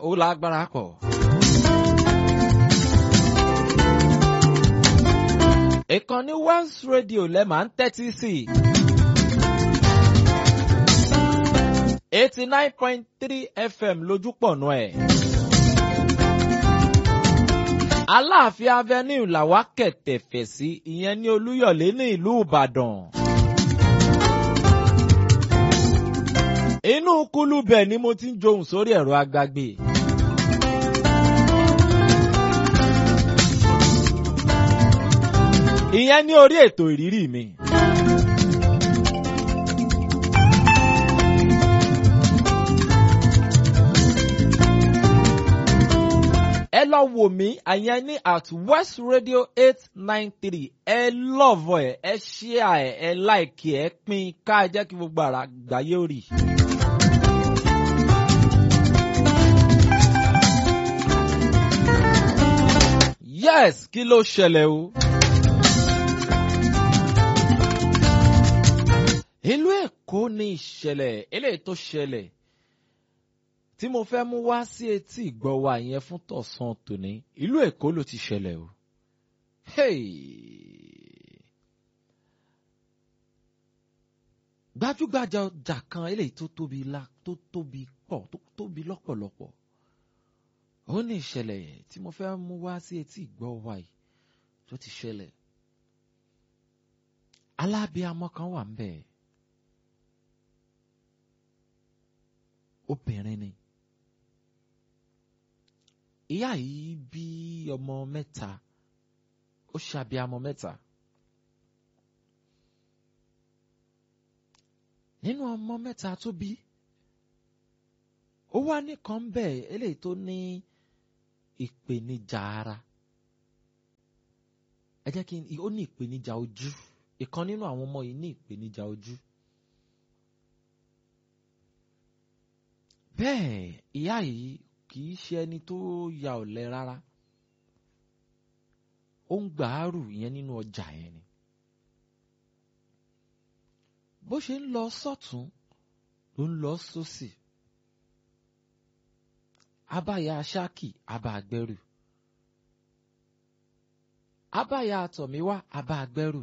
ó lágbára pọ̀. ìkànnì West Radio lẹ máa ń tẹ́tí sí i. eighty nine point three FM lójúpọ̀nù ẹ̀. Aláàfin Avenue làwa kẹ̀tẹ̀fẹ̀ sí ìyẹn ní Olúyọ̀lé ní ìlú Ìbàdàn. Inú kúlú bẹ̀ ni mo ti ń johùn sórí ẹ̀rọ agbágbé. Ìyẹn ní orí ètò ìrírí mi. ẹ lọ wò mí àyẹn ní at west radio eight nine three ẹ lọ́ọ̀vọ̀ ẹ̀ ẹ ṣíà ẹ̀ ẹ láìkì ẹ̀ pín ká ẹ jẹ́ kí gbogbo ara gbàyé rì. yes kí ló ṣẹlẹ̀ o. ìlú èkó ní ìṣẹ̀lẹ̀ eléyìí tó ṣẹlẹ̀ tí mo fẹ́ mú wá sí etí ìgbọ́ wa yẹn fún tọ̀sán tòní ìlú èkó ló ti ṣẹlẹ̀ o. Hey! gbajúgbajà ọjà kan eléyìí tó tóbi la tó tóbi pọ̀ tó tóbi lọ́pọ̀lọpọ̀ ó ní ìṣẹ̀lẹ̀ tí mo fẹ́ mú wá sí etí ìgbọ́ wa yìí tó ti ṣẹlẹ̀ alábíamọ kan wà ń bẹ̀ obìnrin ni ìyá yìí bí ọmọ mẹ́ta ó ṣàbíamọ mẹ́ta nínú ọmọ mẹ́ta tó bí ó wá nìkan bẹ́ẹ̀ eléyìí tó ní ìpèníjà ara ẹ jẹ́ kí n ó ní ìpèníjà ojú ìkan nínú àwọn ọmọ yìí ní ìpèníjà ojú bẹ́ẹ̀ ìyá yìí kì í ṣe ẹni tó ya ọ̀lẹ rárá ó ń gbàárù ìyẹn nínú ọjà yẹn ni bó ṣe ń lọ sọ́tún ló ń lọ sósì abáyà ṣáàkì abá agbẹ́rù abáyà àtọ̀míwá abá agbẹ́rù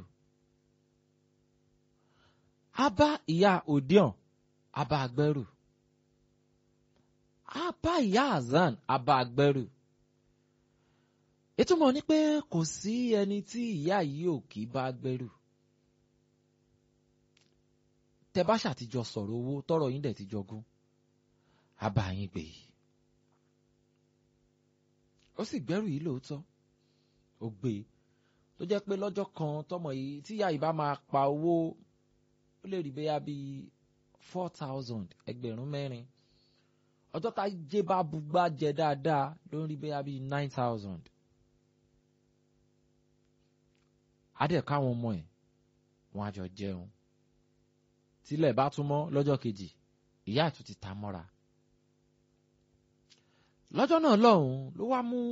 abá ìyá òdíọ̀n abá agbẹ́rù abá ìyá azan abá agbẹ́rù ìtumọ̀ ni pé kò sí ẹni tí ìyá yìí ò kì í bá gbẹ́rù tẹ bá ṣàtijọ́ sọ̀rọ̀ owó tọrọ yín dẹ̀ ti jọgún abá yín gbé yìí ó sì gbẹ́rù yìí lóòótọ́ ó gbé e tó jẹ́ pé lọ́jọ́ kan tọmọ yìí tí ìyá yìí bá máa pa owó ó lè rí bẹ́yà bíi four thousand ẹgbẹ̀rún mẹ́rin ọjọ́ tá jẹ́ bá bugbá jẹ dáadáa ló ń rí bẹ́yà bíi nine thousand. adẹ̀ káwọn ọmọ ẹ̀ wọ́n á jọ jẹun tílẹ̀ bá tún mọ́ lọ́jọ́ kejì ìyá àtún ti ta mọ́ra. lọ́jọ́ náà lọ́hùn-ún ló wá mú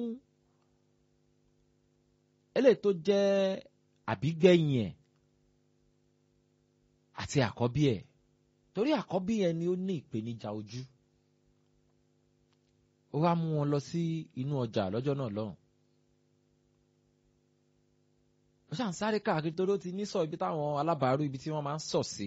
eléyìí tó jẹ́ àbígbẹ̀yìn ẹ̀ àti àkọ́bí ẹ̀ torí àkọ́bí ẹ̀ ni ó ní ìpèníjà ojú ó wá mú wọn lọ sí inú ọjà lọ́jọ́ náà lọ́hùn. ó ṣàn sáré káàkiri torí ó ti ní sọ ibi táwọn alábàárù ibi tí wọ́n máa ń sọ̀ sí.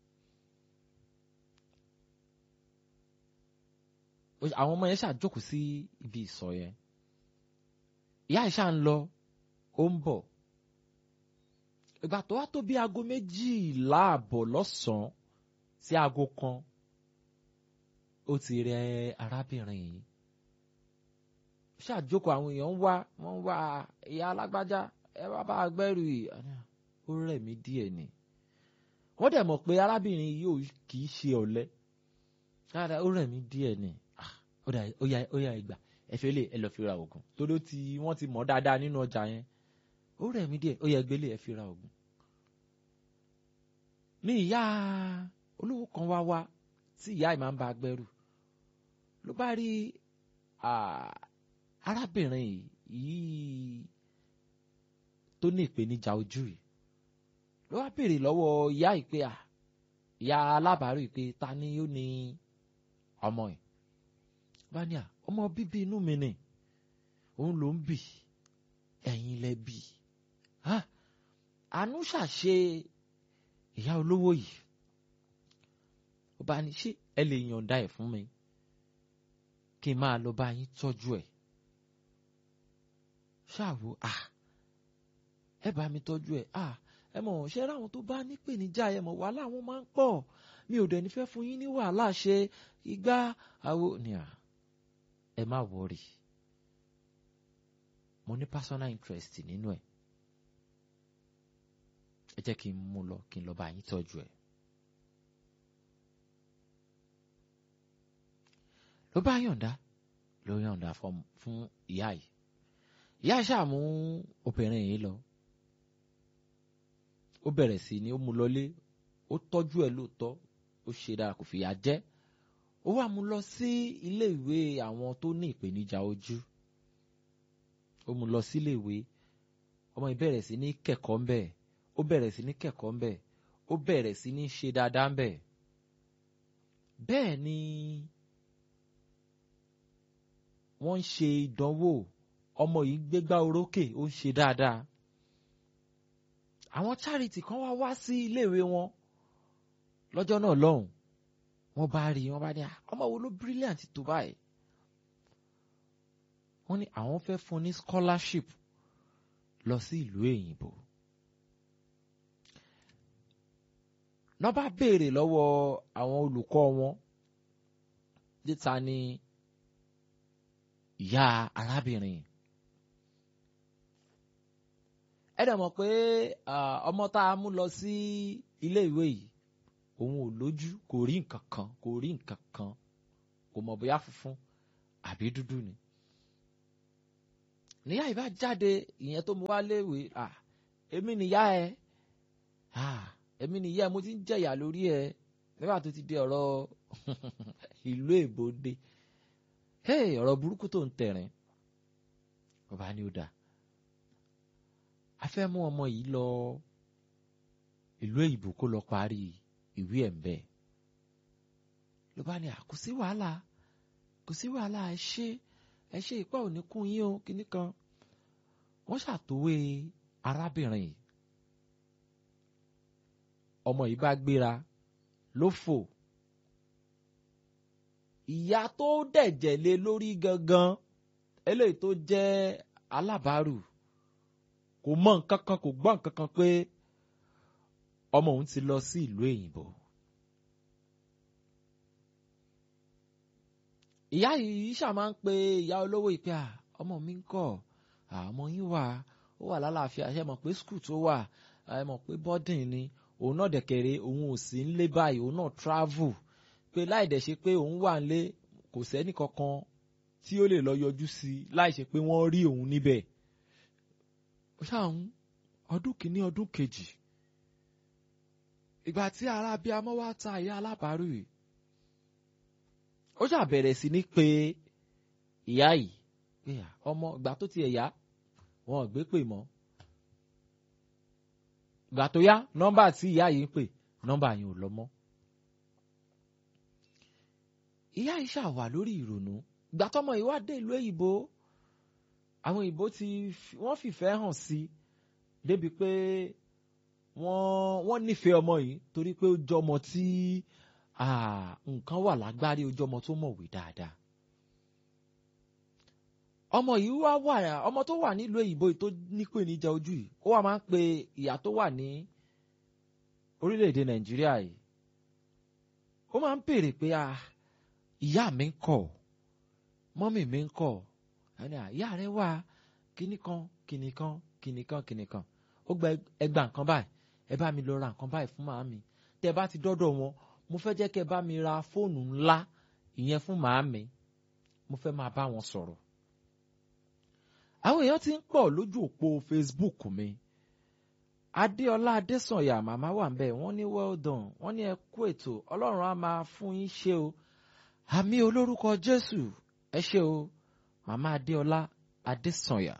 àwọn ọmọ yẹn ṣàjókòó sí ibi ìsọ̀ yẹn ìyá ìṣà ń lọ ó ń bọ̀ ìgbà tó wá tó bí aago méjìlá àbọ̀ lọ́sàn-án sí aago kan ó ti rẹ arábìnrin yìí ṣàjókòó àwọn èèyàn ń wá wọ́n ń wá ìyá alágbájá ẹ wá bá agbẹ́rù yìí ó rẹ̀ mí díẹ̀ ni wọ́n dẹ̀ mọ̀ pé arábìnrin yìí ò kì í ṣe ọ̀lẹ dáadáa ó rẹ̀ mí díẹ̀ ni ó yá ìgbà ẹ fẹ́ lè ẹ lọ́ọ́ fi ra oògùn torí tí wọ́n ti mọ̀ dáadáa nínú ọjà yẹn ó rẹ̀ mí díẹ̀ ó yẹ gbélé ẹ fi ra oògùn. ní ìyá olówó kan wá wá tí ìyá yìí máa ń bá agbẹ́rù ló bá rí arábìnrin yìí tó ní ìpèníjà ojú yìí ló wá béèrè lọ́wọ́ ìyá yìí pé ìyá alábàárù yìí pé ta ni ó ní ọmọ yìí bá ní à ọmọ bíbí inú mi ni òun ló ń bì ẹ̀yin lẹ bí àánú ṣàṣe ìyá olówó yìí ó bá ní ṣé ẹ lè yànda ẹ̀ fún mi kí n máa lọ bá yín tọ́jú ẹ̀ ṣáàwó à ẹ bá mi tọ́jú ẹ̀ à ẹ mọ̀ ṣe ráwọn tó bá nípèníjà ẹ mọ̀ wàhálà wọn máa ń pọ̀ mi ò dẹ̀ ní fẹ́ fún yín ní wàhálà ṣe igbá àwo ni à ẹ má wọrí mo ní personal interest nínú ẹ̀ ẹ jẹ́ kí n mú lọ kí n lọ bá yín tọ́jú ẹ̀. ló bá yọ̀ǹda ló yọ̀ǹda fún ìyá yìí ìyá ṣàmú obìnrin yìí lọ ó bẹ̀rẹ̀ sí ni ó mú lọlé ó tọ́jú ẹ̀ lóòótọ́ ó ṣe dára kò fìyà jẹ ó wá mú lọ sí ilé ìwé àwọn tó ní ìpèníjà ojú ó mú lọ sí ilé ìwé ọmọ yìí bẹ̀rẹ̀ sí ní kẹ́kọ̀ọ́ ń bẹ̀ ó bẹ̀rẹ̀ sí ní kẹ́kọ̀ọ́ ń bẹ̀ ó bẹ̀rẹ̀ sí ní ṣe dáadáa ń bẹ̀ bẹ́ẹ̀ ni wọ́n ń ṣe ìdánwò ọmọ yìí gbégbá orókè ó ń ṣe dáadáa àwọn charity kan wá wá sí iléèwé wọn lọ́jọ́ náà lọ́hùn wọ́n bá rí wọ́n bá ní ọmọ wo ló brilliant tó báyìí wọ́n ní àwọn fẹ́ fún ní scholarship lọ sí ìlú èyìnbó náà bá béèrè lọ́wọ́ àwọn olùkọ́ wọn níta ni ìyá arábìnrin ẹ dẹ̀ mọ̀ pé ọmọ tá a mú lọ sí ilé ìwé yìí òun ò lójú kò rí nǹkan kan kò rí nǹkan kan kò mọ̀ bóyá funfun àbí dúdú ni. níyà ìbá jáde ìyẹn tó mú wá léèwé èmi nìyá ẹ èmi nìyá ẹ mo ti ń jẹ̀yà lórí ẹ nígbà tó ti di ọ̀rọ̀ ìlú èbó dé ọ̀rọ̀ burúkú tó ń tẹ̀rín bàbá ni ó dáa a fẹ́ mú ọmọ yìí lọ ìlú èyìnbó kó lọ parí ìwé ẹ̀ ń bẹ̀. ló bá ní kò sí wàhálà kò sí wàhálà ẹ ṣe ẹ ṣe ìpá òní kún yín o kíní kan wọ́n ṣàtòwé arábìnrin yìí ọmọ yìí bá gbéra ló fò ìyá tó dẹ̀jẹ̀ lé lórí gangan eléyìí tó jẹ́ alábàárù kò mọ nǹkan kan kò gbọ́ nǹkan kan pé ọmọ òun ti lọ sí ìlú èyìnbó. ìyá yìí ṣáà máa ń pe ìyá olówó ìpè à ọmọ mi ń kọ́ ọmọ yín wà ó wà lálàáfíà ṣe mọ̀ pé skul tó wà ẹ mọ̀ pé bọ́dìn ni òun náà dẹ̀kẹ̀rẹ̀ òun ò sí ń lé báyìí òun náà travel pé láì dẹ̀ ṣe pé òun wà ń lé kò sẹ́ni kankan tí ó lè lọ yọjú sí i láì ṣe pé wọ́n rí òun níbẹ̀ ṣáà ń ọdún kìíní ọdún kejì ìgbà tí ara bíi amọ́ wá ta ìyá alábàárù yìí ó ṣáà bẹ̀rẹ̀ sí ní pé ìyá yìí pé ọmọ ìgbà tó ti ẹ̀yà wọn ò gbé pè mọ́ ìgbà tó yá nọ́mbà tí ìyá yìí ń pè nọ́mbà yìí ò lọ mọ́ ìyá yìí ṣáà wà lórí ìrònú ìgbà tọ́mọ yìí wá dé ìlú èyìnbó àwọn òyìnbó ti wọ́n fìfẹ́ hàn sí débi pé wọ́n wọ́n nífẹ̀ẹ́ ọmọ yìí torí pé ó jọmọ tí nǹkan wà lágbárí ó jọmọ tó mọ̀wé dáadáa. ọmọ yìí wá wà ọmọ tó wà nílùú èyìnbó yìí tó nípèníjà ojú yìí ó wà máa ń pe ìyá tó wà ní orílẹ̀-èdè nàìjíríà yìí ó máa ń béèrè pé ìyá mi ń kọ́ mọ́mì mi ń kọ́ ẹni àyà rẹ wà kíní kan kíní kan kíní kan kíní kan ó gba ẹgbà nǹkan báyìí ẹ bá mi lọ ra nǹkan báyìí fún màámi tẹ bá ti dọ́dọ̀ wọn mo fẹ́ jẹ́ kẹ́ bá mi ra fóònù ńlá ìyẹn fún màámi mo fẹ́ máa bá wọn sọ̀rọ̀. àwọn èèyàn ti ń pọ̀ lójú òpó Facebook mi Adéọlá Adésànyà màmá wà ń bẹ̀ wọ́n ní well done wọ́n ní ẹ kú ètò Ọlọ́run á máa fún yín ṣe o àmì olórúkọ Jésù ẹ ṣe o màmá adéọlá adésànyà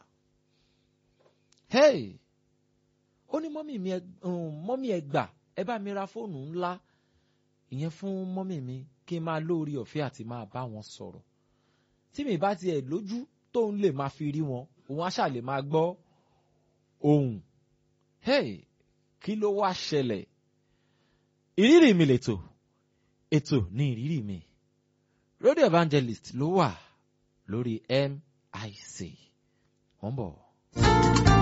hey ó ní mọ́mì mi mọ́mì ẹ gbà ẹ bá mi ra fóònù ńlá ìyẹn fún mọ́mì mi kí n máa lórí ọ̀fẹ́ àti máa bá wọn sọ̀rọ̀ tí mi bá tiẹ̀ lójú tóun lè máa fi rí wọn òun á ṣà lè máa gbọ́ ohùn hey kí ló wá ṣẹlẹ̀ ìrírí mi lètò ètò ní ìrírí mi radio evangelist ló wà lórí MIC wọ́n bọ̀.